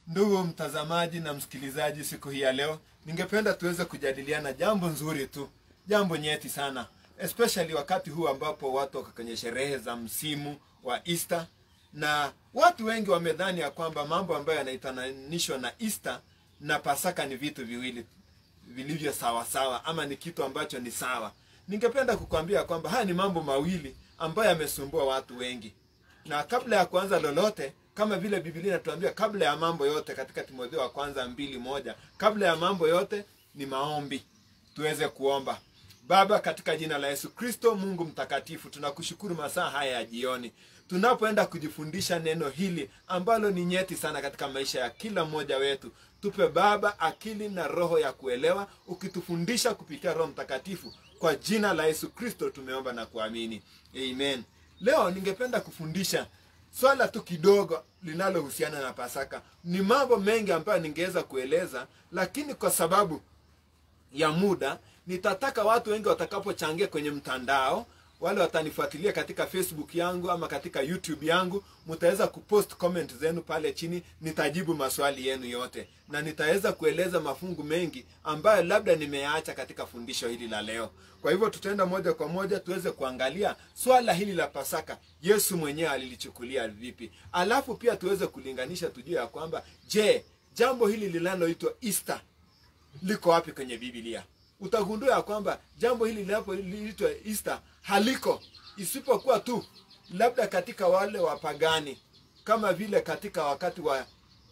Ndugu mtazamaji na msikilizaji, siku hii ya leo ningependa tuweze kujadiliana jambo nzuri tu, jambo nyeti sana, especially wakati huu ambapo watu wako kwenye sherehe za msimu wa Easter, na watu wengi wamedhani ya kwamba mambo ambayo yanaitananishwa na Easter na Pasaka ni vitu viwili vilivyo sawa sawa, ama ni kitu ambacho ni sawa. Ningependa kukwambia kwamba haya ni mambo mawili ambayo yamesumbua watu wengi, na kabla ya kuanza lolote kama vile Biblia inatuambia kabla ya mambo yote katika Timotheo wa kwanza mbili moja, kabla ya mambo yote ni maombi. Tuweze kuomba. Baba, katika jina la Yesu Kristo, Mungu mtakatifu, tunakushukuru masaa haya ya jioni tunapoenda kujifundisha neno hili ambalo ni nyeti sana katika maisha ya kila mmoja wetu. Tupe Baba akili na roho ya kuelewa, ukitufundisha kupitia Roho Mtakatifu. Kwa jina la Yesu Kristo tumeomba na kuamini, amen. Leo ningependa kufundisha swala tu kidogo linalohusiana na Pasaka. Ni mambo mengi ambayo ningeweza kueleza, lakini kwa sababu ya muda nitataka watu wengi watakapochangia kwenye mtandao, wale watanifuatilia katika Facebook yangu ama katika YouTube yangu, mtaweza kupost comment zenu pale chini, nitajibu maswali yenu yote na nitaweza kueleza mafungu mengi ambayo labda nimeyaacha katika fundisho hili la leo. Kwa hivyo tutaenda moja kwa moja tuweze kuangalia swala hili la Pasaka, Yesu mwenyewe alilichukulia vipi, alafu pia tuweze kulinganisha, tujue ya kwamba je, jambo hili linaloitwa Easter liko wapi kwenye Biblia? Utagundua ya kwamba jambo hili linapoitwa Easter haliko, isipokuwa tu labda katika wale wapagani, kama vile katika wakati wa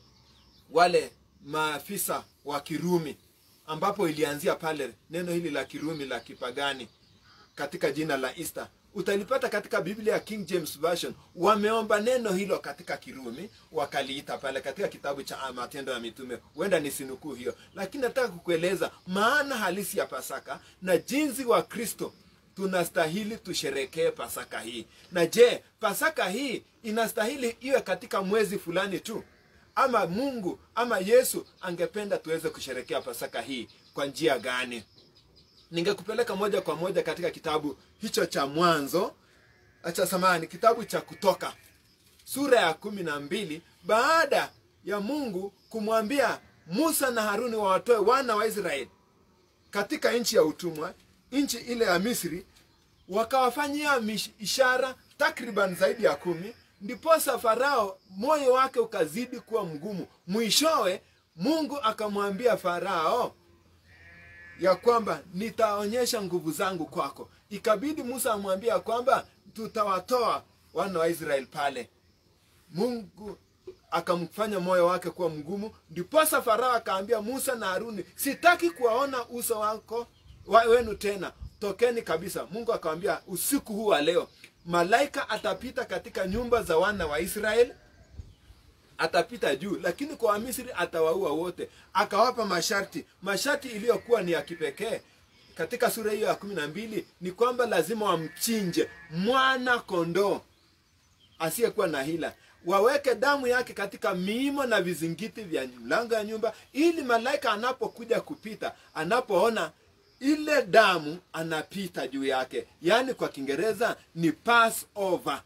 wale maafisa wa Kirumi, ambapo ilianzia pale neno hili la Kirumi la kipagani katika jina la Easter utalipata katika Biblia ya King James Version. Wameomba neno hilo katika Kirumi, wakaliita pale katika kitabu cha Matendo ya Mitume. Huenda ni sinukuu hiyo, lakini nataka kukueleza maana halisi ya Pasaka na jinsi wa Kristo tunastahili tusherekee Pasaka hii. Na je, Pasaka hii inastahili iwe katika mwezi fulani tu, ama Mungu ama Yesu angependa tuweze kusherekea Pasaka hii kwa njia gani? Ningekupeleka moja kwa moja katika kitabu hicho cha Mwanzo, acha samani, kitabu cha Kutoka sura ya kumi na mbili baada ya Mungu kumwambia Musa na Haruni wawatoe wana wa Israeli katika nchi ya utumwa, nchi ile ya Misri, wakawafanyia ishara takriban zaidi ya kumi. Ndiposa Farao moyo wake ukazidi kuwa mgumu. Mwishowe Mungu akamwambia Farao ya kwamba nitaonyesha nguvu zangu kwako. Ikabidi Musa amwambia kwamba tutawatoa wana wa Israeli pale. Mungu akamfanya moyo wake kuwa mgumu, ndiposa Farao akaambia Musa na Haruni, sitaki kuwaona uso wako wa wenu tena, tokeni kabisa. Mungu akamwambia usiku huu wa leo malaika atapita katika nyumba za wana wa Israeli atapita juu, lakini kwa Wamisri atawaua wote. Akawapa masharti, masharti iliyokuwa ni ya kipekee katika sura hiyo ya kumi na mbili ni kwamba lazima wamchinje mwana kondoo asiyekuwa na hila, waweke damu yake katika miimo na vizingiti vya mlango ya nyumba, ili malaika anapokuja kupita, anapoona ile damu, anapita juu yake. Yaani kwa Kiingereza ni Passover.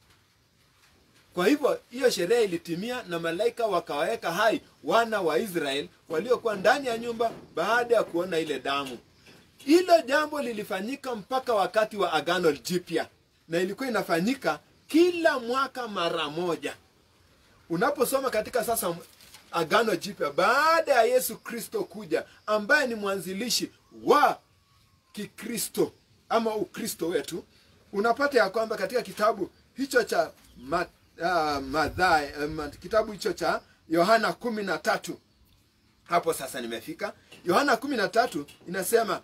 Kwa hivyo hiyo sherehe ilitimia na malaika wakawaweka hai wana wa Israeli waliokuwa ndani ya nyumba baada ya kuona ile damu. Hilo jambo lilifanyika mpaka wakati wa Agano Jipya, na ilikuwa inafanyika kila mwaka mara moja. Unaposoma katika sasa Agano Jipya, baada ya Yesu Kristo kuja, ambaye ni mwanzilishi wa Kikristo ama Ukristo wetu, unapata ya kwamba katika kitabu hicho cha Mat Uh, Mathayo, um, kitabu hicho cha Yohana kumi na tatu. Hapo sasa nimefika Yohana kumi na tatu inasema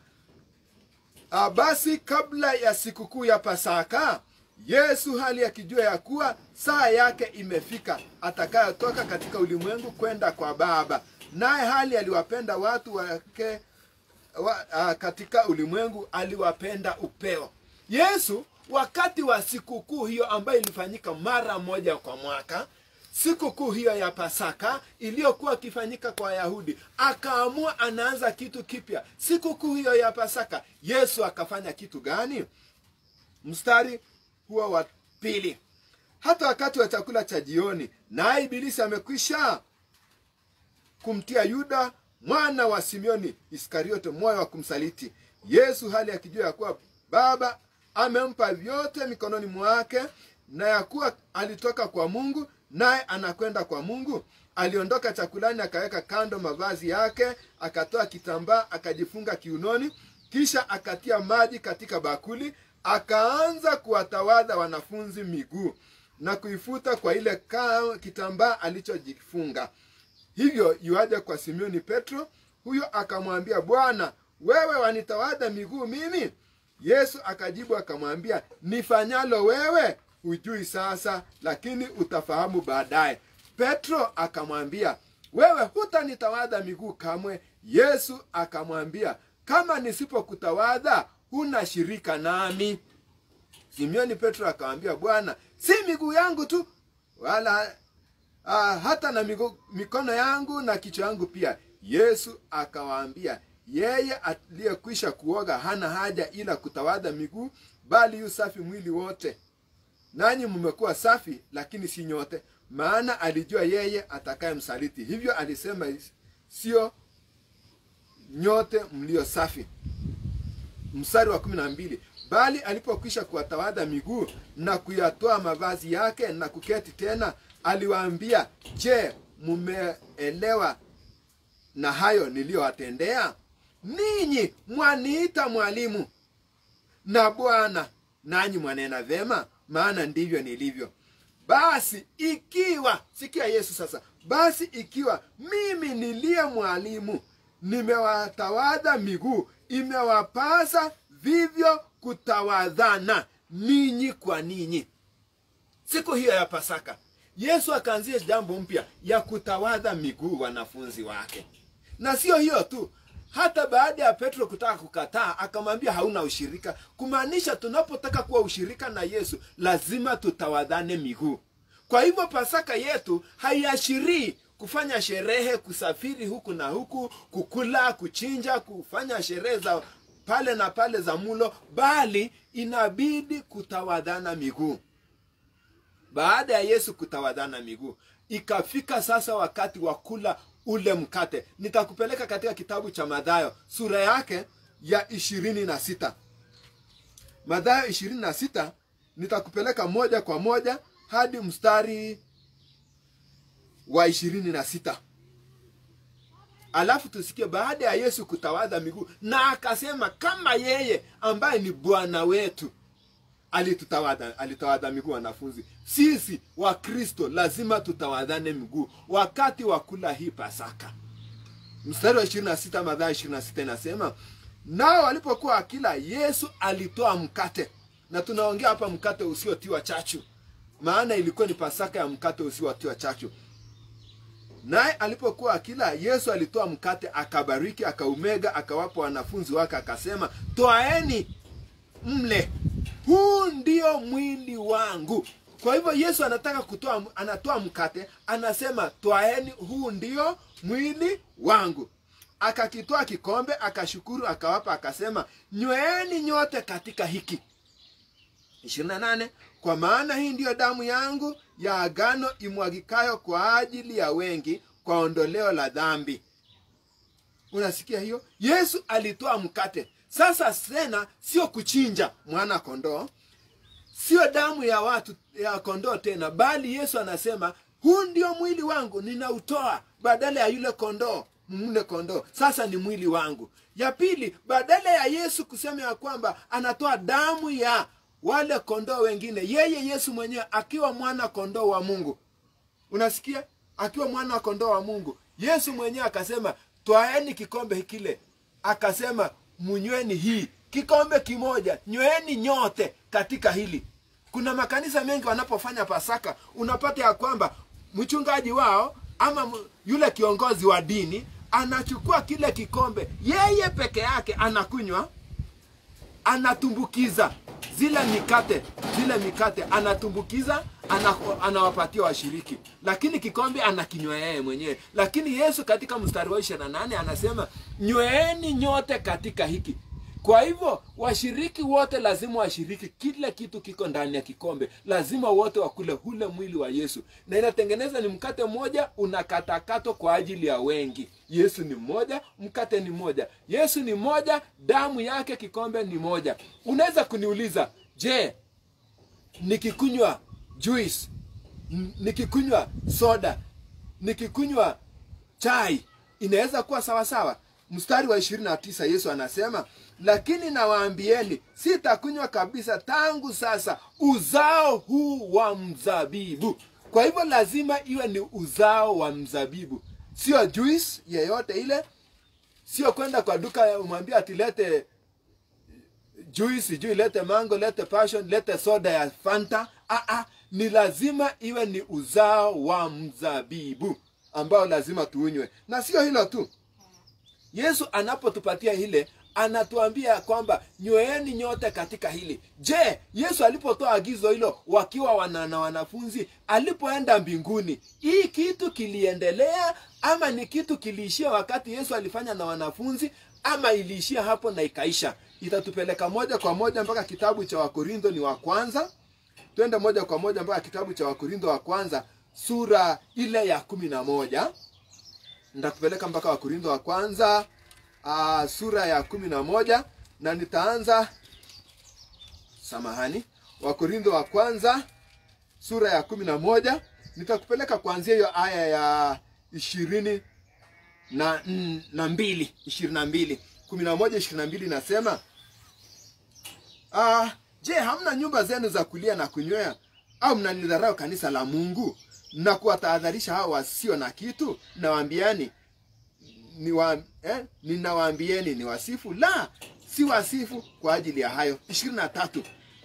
uh, basi kabla ya sikukuu ya Pasaka Yesu hali akijua ya kuwa saa yake imefika atakayotoka katika ulimwengu kwenda kwa Baba, naye hali aliwapenda watu wake wa, uh, katika ulimwengu aliwapenda upeo. Yesu wakati wa sikukuu hiyo ambayo ilifanyika mara moja kwa mwaka, sikukuu hiyo ya Pasaka iliyokuwa ikifanyika kwa Wayahudi, akaamua anaanza kitu kipya. Sikukuu hiyo ya Pasaka, Yesu akafanya kitu gani? Mstari huo wa pili, hata wakati wa chakula cha jioni, naye Ibilisi amekwisha kumtia Yuda mwana wa Simeoni Iskariote moyo wa kumsaliti Yesu, hali akijua ya kuwa Baba amempa vyote mikononi mwake na ya kuwa alitoka kwa Mungu naye anakwenda kwa Mungu. Aliondoka chakulani, akaweka kando mavazi yake, akatoa kitambaa akajifunga kiunoni, kisha akatia maji katika bakuli, akaanza kuwatawadha wanafunzi miguu na kuifuta kwa ile ka- kitambaa alichojifunga. Hivyo yuaja kwa Simeoni Petro, huyo akamwambia, Bwana, wewe wanitawadha miguu mimi? Yesu akajibu akamwambia, nifanyalo wewe hujui sasa, lakini utafahamu baadaye. Petro akamwambia, wewe hutanitawadha miguu kamwe. Yesu akamwambia, kama nisipokutawadha huna shirika nami. Simeoni Petro akamwambia, Bwana, si miguu yangu tu, wala ah, hata na migo, mikono yangu na kichwa yangu pia. Yesu akawaambia, yeye aliyekwisha kuoga hana haja ila kutawadha miguu, bali yu safi mwili wote. Nanyi mmekuwa safi, lakini si nyote, maana alijua yeye atakaye msaliti. Hivyo alisema sio nyote mlio safi. Mstari wa kumi na mbili bali alipokwisha kuwatawadha miguu na kuyatoa mavazi yake na kuketi tena, aliwaambia, je, mumeelewa na hayo niliyowatendea ninyi? Mwaniita mwalimu na Bwana, nanyi mwanena vyema, maana ndivyo nilivyo. Basi ikiwa, sikia Yesu sasa, basi ikiwa mimi niliye mwalimu nimewatawadha miguu, imewapasa vivyo kutawadhana ninyi kwa ninyi. Siku hiyo ya Pasaka, Yesu akaanzia jambo mpya ya kutawadha miguu wanafunzi wake, na sio hiyo tu hata baada ya Petro kutaka kukataa, akamwambia hauna ushirika, kumaanisha tunapotaka kuwa ushirika na Yesu lazima tutawadhane miguu. Kwa hivyo Pasaka yetu haiashirii kufanya sherehe, kusafiri huku na huku, kukula, kuchinja, kufanya sherehe za pale na pale za mulo, bali inabidi kutawadhana miguu. Baada ya Yesu kutawadhana miguu, ikafika sasa wakati wa kula ule mkate. Nitakupeleka katika kitabu cha Mathayo sura yake ya ishirini na sita. Mathayo ishirini na sita nitakupeleka moja kwa moja hadi mstari wa ishirini na sita. Alafu tusikie baada ya Yesu kutawadha miguu, na akasema kama yeye ambaye ni Bwana wetu alitutawadha alitawadha miguu wanafunzi, sisi wa Kristo lazima tutawadhane miguu wakati wa kula hii Pasaka. Mstari wa 26 Mathayo 26 inasema, nao walipokuwa akila, Yesu alitoa mkate, na tunaongea hapa mkate usiotiwa chachu, maana ilikuwa ni Pasaka ya mkate usiotiwa chachu. Naye alipokuwa akila, Yesu alitoa mkate, akabariki, akaumega, akawapa wanafunzi wake, akasema, twaeni mle, huu ndio mwili wangu. Kwa hivyo Yesu anataka kutoa, anatoa mkate, anasema twaeni, huu ndio mwili wangu. Akakitoa kikombe, akashukuru, akawapa, akasema nyweeni nyote katika hiki. 28 Kwa maana hii ndiyo damu yangu ya agano imwagikayo kwa ajili ya wengi kwa ondoleo la dhambi. Unasikia hiyo? Yesu alitoa mkate. Sasa tena sio kuchinja mwana kondoo, sio damu ya watu ya kondoo tena, bali Yesu anasema huu ndio mwili wangu ninautoa badala ya yule kondoo mle kondoo, sasa ni mwili wangu. Ya pili, badala ya Yesu kusema ya kwamba anatoa damu ya wale kondoo wengine, yeye Yesu mwenyewe akiwa mwana kondoo wa Mungu, unasikia, akiwa mwana kondoo wa Mungu, Yesu mwenyewe akasema twaeni kikombe kile, akasema munyweni hii kikombe kimoja, nyweni nyote katika hili. Kuna makanisa mengi wanapofanya Pasaka, unapata ya kwamba mchungaji wao ama yule kiongozi wa dini anachukua kile kikombe, yeye peke yake anakunywa, anatumbukiza zile mikate, zile mikate anatumbukiza, anawapatia washiriki, lakini kikombe anakinywa yeye mwenyewe. Lakini Yesu katika mstari wa ishirini na nane anasema nyweeni nyote katika hiki kwa hivyo washiriki wote lazima washiriki kila kitu kiko ndani ya kikombe lazima wote wakule ule mwili wa yesu na inatengeneza ni mkate mmoja unakatakatwa kwa ajili ya wengi yesu ni mmoja mkate ni mmoja yesu ni mmoja damu yake kikombe ni moja unaweza kuniuliza je nikikunywa juice n- nikikunywa soda nikikunywa chai inaweza kuwa sawa sawa mstari wa ishirini na tisa yesu anasema lakini nawaambieni sitakunywa kabisa tangu sasa uzao huu wa mzabibu kwa hivyo lazima iwe ni uzao wa mzabibu sio juice yeyote ile sio kwenda kwa duka umwambia atilete juice sijui lete mango lete passion lete soda ya fanta Aa, ni lazima iwe ni uzao wa mzabibu ambao lazima tuunywe na sio hilo tu yesu anapotupatia ile anatuambia kwamba nyweeni nyote katika hili je yesu alipotoa agizo hilo wakiwa wana na wanafunzi alipoenda mbinguni hii kitu kiliendelea ama ni kitu kiliishia wakati yesu alifanya na wanafunzi ama iliishia hapo na ikaisha itatupeleka moja kwa moja mpaka kitabu cha wakorintho ni wa kwanza twende moja kwa moja mpaka kitabu cha wakorintho wa kwanza sura ile ya kumi na moja nitakupeleka mpaka wakorintho wa kwanza uh, sura ya kumi na moja na nitaanza samahani wakorintho wa kwanza sura ya kumi na moja nitakupeleka kuanzia hiyo aya ya ishirini na, mm, na mbili ishirini na mbili kumi na moja ishirini na mbili inasema Ah, je, hamna nyumba zenu za kulia na kunywea? Au mnalidharau kanisa la Mungu na kuwatahadharisha hao wasio na kitu? Nawaambiani ni wa, eh, ninawaambieni ni wasifu? La, si wasifu kwa ajili ya hayo. ishirini na tatu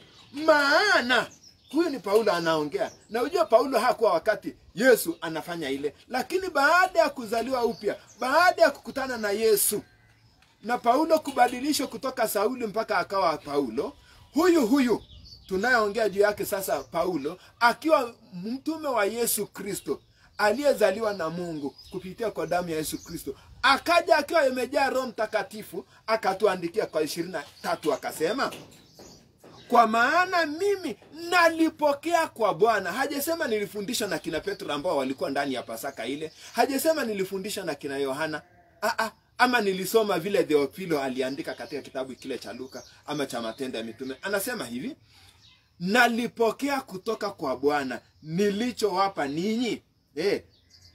maana huyu ni paulo anaongea na ujua paulo hakuwa wakati yesu anafanya ile lakini baada ya kuzaliwa upya baada ya kukutana na yesu na paulo kubadilishwa kutoka sauli mpaka akawa paulo huyu huyu tunayeongea juu yake sasa paulo akiwa mtume wa yesu kristo aliyezaliwa na mungu kupitia kwa damu ya yesu kristo akaja akiwa imejaa roho mtakatifu akatuandikia kwa ishirini na tatu akasema kwa maana mimi nalipokea kwa bwana hajasema nilifundishwa na kina petro ambao walikuwa ndani ya pasaka ile hajasema nilifundishwa na kina yohana Aa, ama nilisoma vile theofilo aliandika katika kitabu kile cha luka ama cha matendo ya mitume anasema hivi nalipokea kutoka kwa bwana nilichowapa ninyi eh,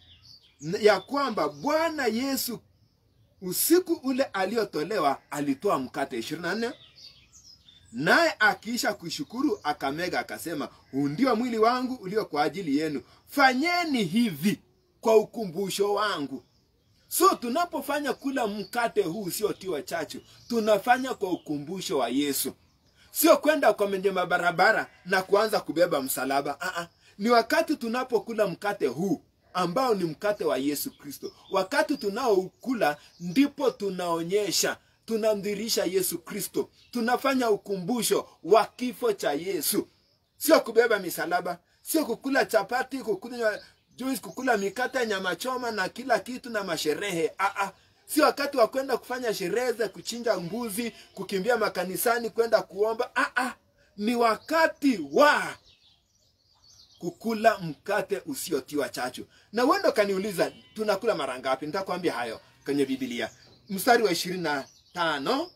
ya kwamba bwana yesu usiku ule aliotolewa alitoa mkate 24 naye akiisha kushukuru akamega akasema huu ndio mwili wangu ulio kwa ajili yenu fanyeni hivi kwa ukumbusho wangu so tunapofanya kula mkate huu usiotiwa chachu tunafanya kwa ukumbusho wa yesu sio kwenda kwenye mabarabara na kuanza kubeba msalaba Aa, ni wakati tunapokula mkate huu ambao ni mkate wa yesu kristo wakati tunaokula ndipo tunaonyesha tunamdhirisha yesu kristo tunafanya ukumbusho wa kifo cha yesu sio kubeba misalaba sio kukula chapati kukunywa juice kukula mikate nyama choma na kila kitu na masherehe Aa, si wakati wa kwenda kufanya sherehe za kuchinja mbuzi kukimbia makanisani kwenda kuomba Aa, ni wakati wa kukula mkate usiotiwa chachu na uendo kaniuliza tunakula mara ngapi nitakwambia hayo kwenye bibilia mstari wa ishirini na tano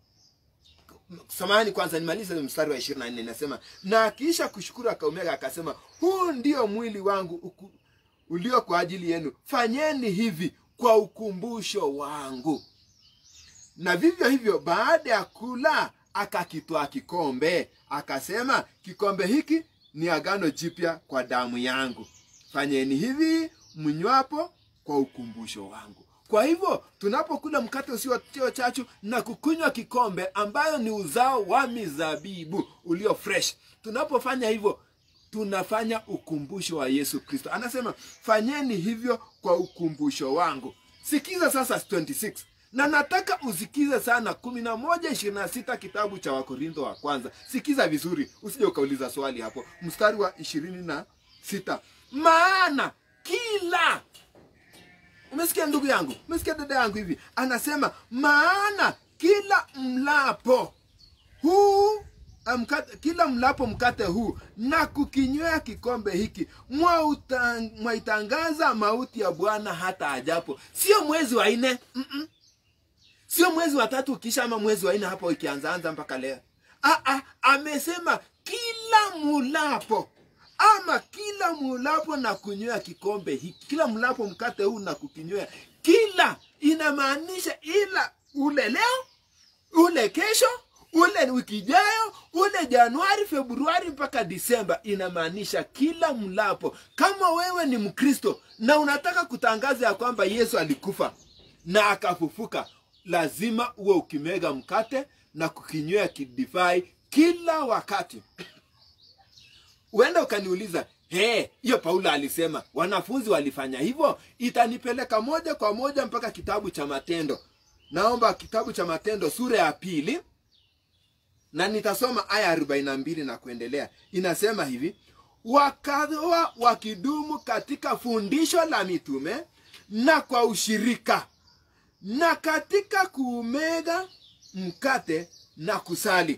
samahani kwanza nimalize mstari wa ishirini na nne inasema na akiisha kushukuru akaumega akasema huu ndio mwili wangu uku, ulio kwa ajili yenu fanyeni hivi kwa ukumbusho wangu na vivyo hivyo baada ya kula akakitwaa kikombe akasema kikombe hiki ni agano jipya kwa damu yangu fanyeni hivi mnywapo kwa ukumbusho wangu kwa hivyo tunapokula mkate usiotio chachu na kukunywa kikombe ambayo ni uzao wa mizabibu ulio fresh tunapofanya hivyo tunafanya ukumbusho wa yesu kristo anasema fanyeni hivyo kwa ukumbusho wangu sikiza sasa 26 na nataka usikize sana kumi na moja ishirini na sita kitabu cha wakorintho wa kwanza sikiza vizuri usije ukauliza swali hapo mstari wa ishirini na sita maana kila umesikia ndugu yangu umesikia dada yangu hivi anasema maana kila mlapo huu mkate, kila mlapo mkate huu na kukinywea kikombe hiki mwauta- mwaitangaza mauti ya bwana hata ajapo sio mwezi wa nne mm-mm. sio mwezi wa tatu ukisha ama mwezi wa nne hapo ikianzaanza mpaka leo ah, ah, amesema kila mulapo ama kila mulapo na kunywea kikombe hiki kila mlapo mkate huu na kukinywea kila inamaanisha ila ule leo ule kesho ule wiki ijayo ule januari februari mpaka disemba inamaanisha kila mlapo kama wewe ni mkristo na unataka kutangaza ya kwamba yesu alikufa na akafufuka lazima uwe ukimega mkate na kukinywea kidivai kila wakati huenda ukaniuliza he hiyo paulo alisema wanafunzi walifanya hivyo itanipeleka moja kwa moja mpaka kitabu cha matendo naomba kitabu cha matendo sura ya pili na nitasoma aya 42 na kuendelea inasema hivi wakawa wakidumu katika fundisho la mitume na kwa ushirika na katika kuumega mkate na kusali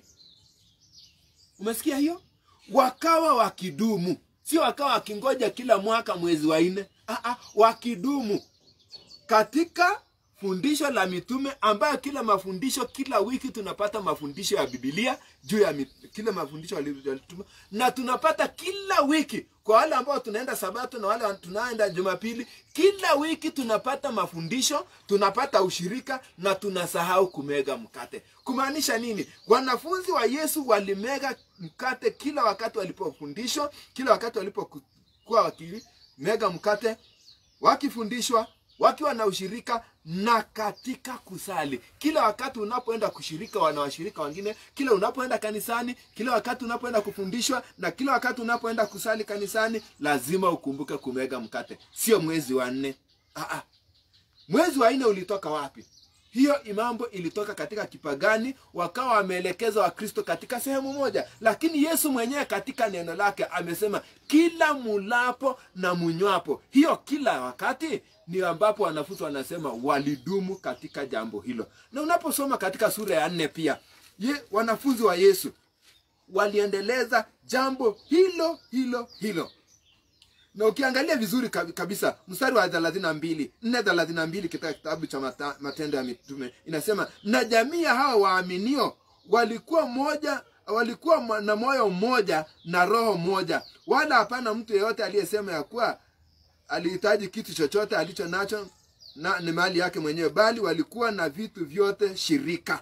umesikia hiyo wakawa wakidumu sio wakawa wakingoja kila mwaka mwezi wa nne ah, ah, wakidumu katika fundisho la mitume ambayo kila mafundisho kila wiki tunapata mafundisho ya bibilia juu ya mit- kila mafundisho walituma na tunapata kila wiki kwa wale ambao tunaenda sabato na wale tunaenda jumapili kila wiki tunapata mafundisho tunapata ushirika na tunasahau kumega mkate kumaanisha nini wanafunzi wa yesu walimega mkate kila wakati walipofundishwa kila wakati walipokuwa wakimega mkate wakifundishwa wakiwa na ushirika na katika kusali kila wakati unapoenda kushirika wana washirika wengine kila unapoenda kanisani kila wakati unapoenda kufundishwa na kila wakati unapoenda kusali kanisani lazima ukumbuke kumega mkate sio mwezi wa nne Ah, ah. mwezi wa nne ulitoka wapi hiyo mambo ilitoka katika kipagani wakawa wameelekeza wakristo katika sehemu moja lakini yesu mwenyewe katika neno lake amesema kila mulapo na munywapo hiyo kila wakati ni ambapo wanafunzi wanasema walidumu katika jambo hilo na unaposoma katika sura ya nne pia ye, wanafunzi wa yesu waliendeleza jambo hilo hilo hilo na ukiangalia vizuri kabi- kabisa mstari wa thelathini na mbili nne thelathini na mbili katika kitabu cha mata, matendo ya mitume inasema na jamii ya hawa waaminio walikuwa moja walikuwa mo- na moyo mmoja na roho moja wala hapana mtu yeyote aliyesema ya kuwa alihitaji kitu chochote alicho nacho na ni mali yake mwenyewe bali walikuwa na vitu vyote shirika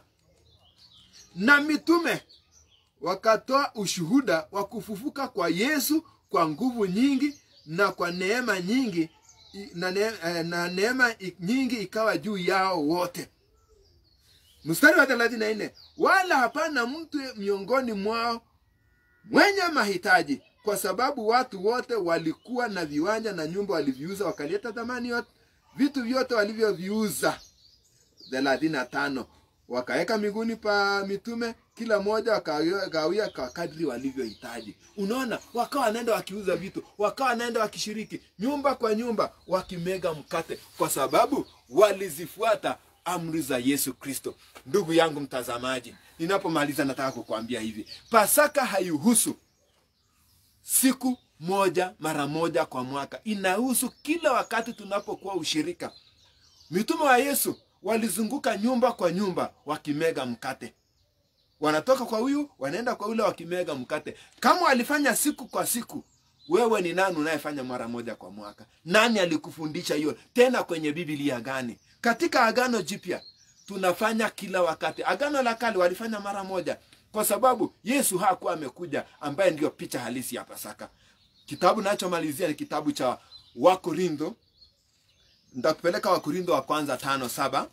na mitume wakatoa ushuhuda wa kufufuka kwa yesu kwa nguvu nyingi na kwa neema nyingi i- na, ne, eh, na neema i- nyingi ikawa juu yao wote mstari wa thelathini na nne wala hapana mtu miongoni mwao mwenye mahitaji kwa sababu watu wote walikuwa na viwanja na nyumba waliviuza wakaleta thamani yote vitu vyote walivyoviuza thelathini na tano wakaweka miguuni pa mitume kila mmoja wakagawia kwa kadri walivyohitaji unaona wakawa wanaenda wakiuza vitu wakawa wanaenda wakishiriki nyumba kwa nyumba wakimega mkate kwa sababu walizifuata amri za yesu kristo ndugu yangu mtazamaji ninapomaliza nataka kukwambia hivi pasaka haihusu siku moja mara moja kwa mwaka inahusu kila wakati tunapokuwa ushirika mitume wa yesu walizunguka nyumba kwa nyumba wakimega mkate wanatoka kwa huyu wanaenda kwa yule wakimega mkate kama walifanya siku kwa siku wewe ni nani unayefanya mara moja kwa mwaka nani alikufundisha hiyo tena kwenye biblia gani katika agano jipya tunafanya kila wakati agano la kale walifanya mara moja kwa sababu yesu hakuwa amekuja ambaye ndiyo picha halisi ya pasaka kitabu nachomalizia ni kitabu cha wakorintho ntakupeleka wakorintho wa kwanza tano saba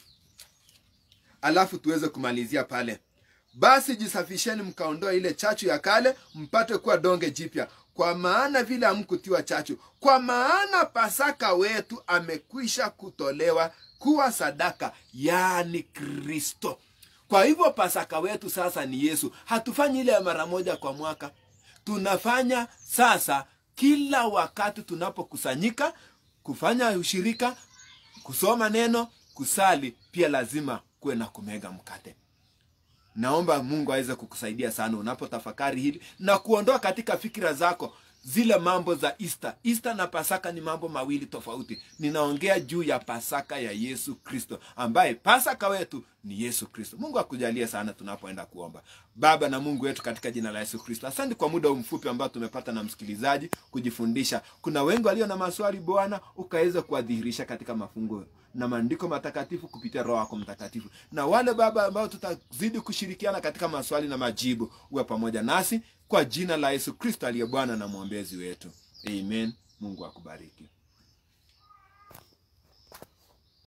alafu tuweze kumalizia pale basi jisafisheni mkaondoa ile chachu ya kale mpate kuwa donge jipya kwa maana vile hamkutiwa chachu kwa maana pasaka wetu amekwisha kutolewa kuwa sadaka yaani kristo kwa hivyo pasaka wetu sasa ni yesu hatufanyi ile ya mara moja kwa mwaka tunafanya sasa kila wakati tunapokusanyika kufanya ushirika kusoma neno kusali pia lazima kuwe na kumega mkate naomba mungu aweze kukusaidia sana unapotafakari hili na kuondoa katika fikira zako zile mambo za Easter. Easter na Pasaka ni mambo mawili tofauti. Ninaongea juu ya Pasaka ya Yesu Kristo, ambaye Pasaka wetu ni Yesu Kristo. Mungu akujalie sana tunapoenda kuomba. Baba na Mungu wetu, katika jina la Yesu Kristo, asante kwa muda mfupi ambao tumepata na msikilizaji kujifundisha. Kuna wengi walio na maswali, Bwana ukaweza kuwadhihirisha katika mafungo na maandiko matakatifu kupitia Roho yako Mtakatifu, na wale Baba ambao tutazidi kushirikiana katika maswali na majibu, uwe pamoja nasi kwa jina la Yesu Kristo aliye Bwana na mwombezi wetu, amen. Mungu akubariki.